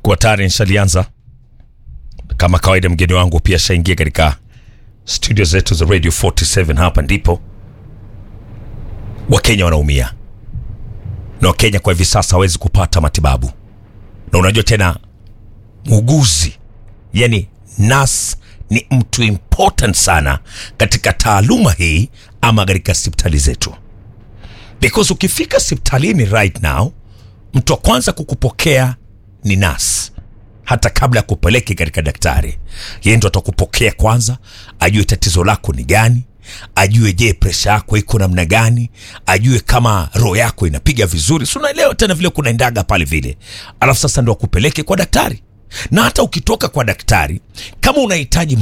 kwa tayari nishalianza kama kawaida. Mgeni wangu pia shaingia katika studio zetu za Radio 47. Hapa ndipo Wakenya wanaumia na Wakenya kwa hivi sasa hawezi kupata matibabu, na unajua tena muuguzi, yani nas ni mtu important sana katika taaluma hii ama katika hospitali zetu, because ukifika hospitalini right now, mtu wa kwanza kukupokea ni nas hata kabla ya kupeleke katika daktari, yeye ndo atakupokea kwanza, ajue tatizo lako ni gani, ajue je, presha yako iko namna gani, ajue kama roho yako inapiga vizuri, si unaelewa tena vile kunaendaga pale vile, alafu sasa ndo akupeleke kwa daktari. Na hata ukitoka kwa daktari, kama unahitaji